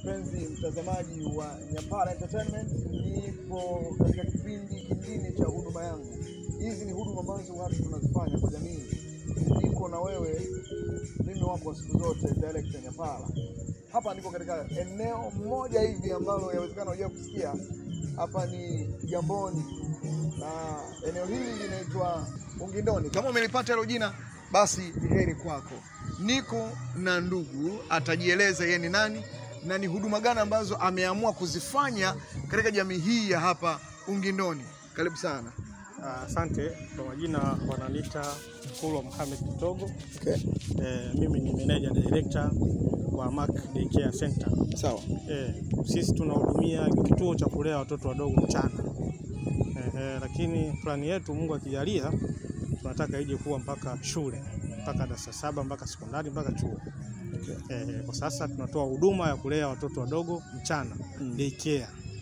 mpenzi mtazamaji wa Nyapara Entertainment, nipo katika kipindi kingine cha huduma yangu. Hizi ni huduma ambazo watu tunazifanya kwa jamii. Niko na wewe, mimi wako wa siku zote, director Nyapara. Hapa niko katika eneo moja hivi ambalo yawezekana hujua kusikia. Hapa ni Jamboni na eneo hili linaitwa Ungindoni. Kama umelipata hilo jina, basi ni heri kwako. Niko na ndugu, atajieleza yeye ni nani na ni huduma gani ambazo ameamua kuzifanya katika jamii hii ya hapa Ungindoni. Karibu sana. Asante. Kwa majina wananiita Kulwa Mohamed Kitogo. Okay. Eh, mimi ni manager director wa Mark Daycare Center. Sawa. Eh, sisi tunahudumia kituo cha kulea watoto wadogo mchana. Eh, eh, lakini plani yetu Mungu akijalia tunataka ije kuwa mpaka shule mpaka darasa saba mpaka sekondari mpaka chuo. Okay. Eh, kwa sasa tunatoa huduma ya kulea watoto wadogo mchana Mm. daycare.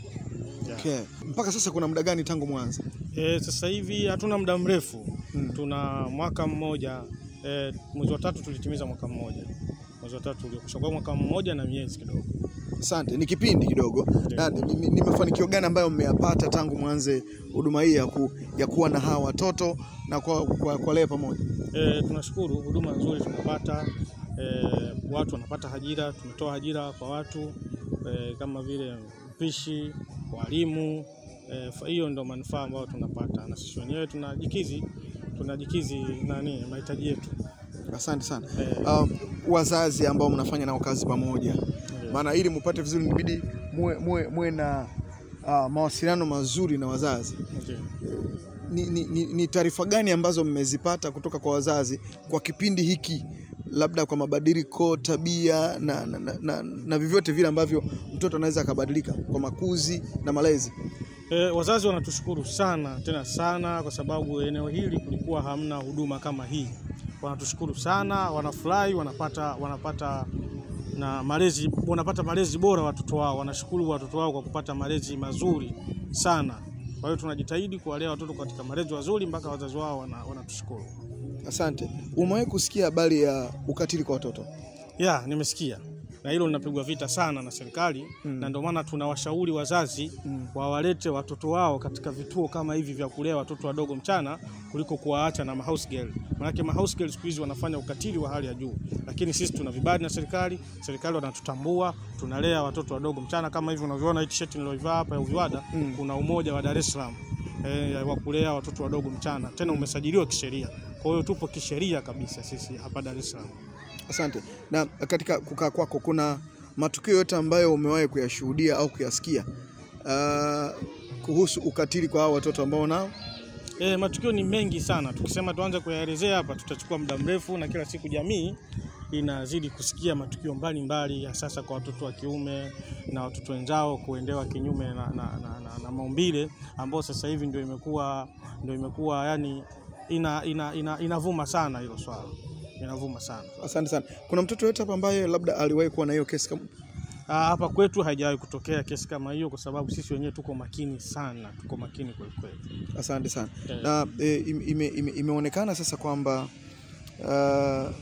Yeah. Okay. Mpaka sasa kuna muda gani tangu mwanzo? E, sasa hivi hatuna muda mrefu Mm. tuna mwaka mmoja e, mwezi wa tatu tulitimiza mwaka mmoja mwezi wa tatu uliokwisha kwa mwaka mmoja na miezi kidogo. Asante, ni kipindi kidogo. Na ni, ni, ni mafanikio gani ambayo mmeyapata tangu mwanze huduma hii ya, ku, ya kuwa na hawa watoto na kwa, kwa, kwa lea pamoja? E, tunashukuru huduma nzuri tunapata. E, watu wanapata ajira, tumetoa ajira kwa watu e, kama vile mpishi, walimu e, fa- hiyo ndio manufaa ambayo tunapata, na sisi wenyewe tunajikizi tunajikizi nani mahitaji yetu. Asante sana. E, Um, wazazi ambao mnafanya nao kazi pamoja, ndio. maana ili mupate vizuri inabidi muwe, muwe, muwe na uh, mawasiliano mazuri na wazazi. Ndio. Ni, ni, ni, ni taarifa gani ambazo mmezipata kutoka kwa wazazi kwa kipindi hiki, labda kwa mabadiliko tabia na, na, na, na, na vyovyote vile ambavyo mtoto anaweza akabadilika kwa makuzi na malezi? E, wazazi wanatushukuru sana tena sana kwa sababu eneo hili kulikuwa hamna huduma kama hii. Wanatushukuru sana, wanafurahi, wanapata wanapata na malezi wanapata malezi bora watoto wao, wanashukuru watoto wao kwa kupata malezi mazuri sana. Kwa hiyo tunajitahidi kuwalea watoto katika malezi mazuri mpaka wazazi wao wana- wanatushukuru. Asante. Umewahi kusikia habari ya ukatili kwa watoto? Ya, nimesikia na hilo linapigwa vita sana na serikali Mm. na ndio maana tunawashauri wazazi Mm. wawalete watoto wao katika vituo kama hivi vya kulea watoto wadogo mchana kuliko kuwaacha na mahouse girl. Maanake mahouse girl siku hizi wanafanya ukatili wa hali ya juu, lakini sisi tuna vibali na serikali, serikali wanatutambua, tunalea watoto wadogo mchana kama hivi unavyoona hii t-shirt niloivaa hapa ya Uviwada. Mm. Kuna umoja wa Dar es Salaam eh, wa kulea watoto wadogo mchana, tena umesajiliwa kisheria. Kwa hiyo tupo kisheria kabisa sisi hapa Dar es Salaam. Asante. Na katika kukaa kwako kuna matukio yote ambayo umewahi kuyashuhudia au kuyasikia uh, kuhusu ukatili kwa hao watoto ambao nao? E, matukio ni mengi sana. Tukisema tuanze kuyaelezea hapa tutachukua muda mrefu, na kila siku jamii inazidi kusikia matukio mbalimbali ya sasa kwa watoto wa kiume na watoto wenzao kuendewa kinyume na, na, na, na, na maumbile ambao sasa hivi ndio imekuwa ndio imekuwa yani ina, ina, ina, inavuma sana hilo swala inavuma sana. Asante sana. Kuna mtoto yote hapa ambaye labda aliwahi kuwa na hiyo kesi kama Ah, Hapa kwetu haijawahi kutokea kesi kama hiyo, kwa sababu sisi wenyewe tuko makini sana, tuko makini kweli kweli. Asante sana. Eh. Na e, ime, ime, imeonekana sasa kwamba uh,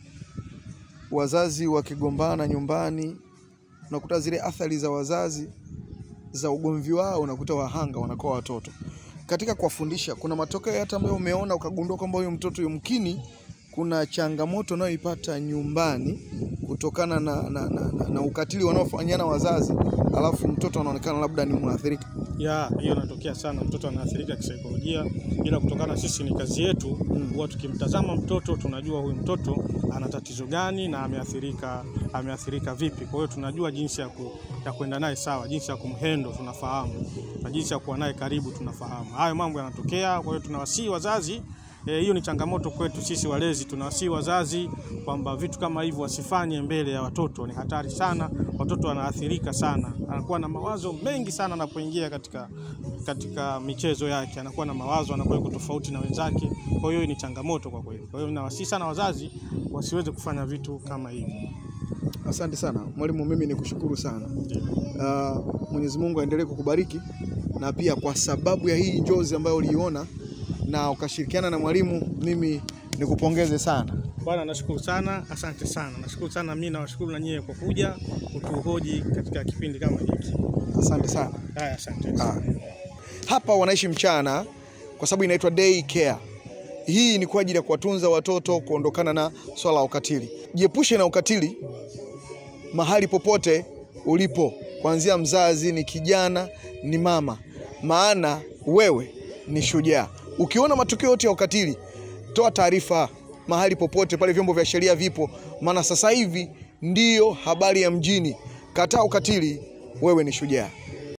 wazazi wakigombana nyumbani, unakuta zile athari za wazazi za ugomvi wao, unakuta wahanga wanakuwa watoto. Katika kuwafundisha, kuna matokeo hata ambayo umeona ukagundua kwamba huyu mtoto yumkini kuna changamoto anayoipata nyumbani kutokana na, na, na, na, na ukatili wanaofanyana wazazi, alafu mtoto anaonekana labda ni mwathirika. ya hiyo inatokea sana, mtoto anaathirika kisaikolojia, ila kutokana sisi ni kazi yetu huwa tukimtazama mtoto tunajua huyu mtoto ana tatizo gani na ameathirika ameathirika vipi. Kwa hiyo tunajua jinsi ya, ku, ya kwenda naye sawa, jinsi ya kumhendo tunafahamu, na jinsi ya kuwa naye karibu tunafahamu. Hayo mambo yanatokea, kwa hiyo tunawasihi wazazi Eh, hiyo ni changamoto kwetu sisi walezi. Tunawasihi wazazi kwamba vitu kama hivyo wasifanye mbele ya watoto, ni hatari sana. Watoto wanaathirika sana, anakuwa na mawazo mengi sana anapoingia katika, katika michezo yake, anakuwa na mawazo, anakuwa yuko tofauti na wenzake. Kwa hiyo ni changamoto kwa kweli. Kwa hiyo nawasihi sana wazazi wasiweze kufanya vitu kama hivyo. Asante sana mwalimu, mimi ni kushukuru sana. Ndio. Uh, Mwenyezi Mungu aendelee kukubariki na pia kwa sababu ya hii njozi ambayo uliiona na ukashirikiana na mwalimu, mimi nikupongeze sana. Bwana, nashukuru sana, asante sana, nashukuru sana. Mimi nawashukuru na nyie kwa kuja kutuhoji katika kipindi kama hiki. Asante sana. Haya, asante. Ah. Hapa wanaishi mchana kwa sababu inaitwa day care. Hii ni kwa ajili ya kuwatunza watoto kuondokana na swala la ukatili. Jiepushe na ukatili mahali popote ulipo, kuanzia mzazi, ni kijana, ni mama, maana wewe ni shujaa. Ukiona matukio yote ya ukatili, toa taarifa mahali popote pale, vyombo vya sheria vipo, maana sasa hivi ndiyo habari ya mjini. Kataa ukatili, wewe ni shujaa.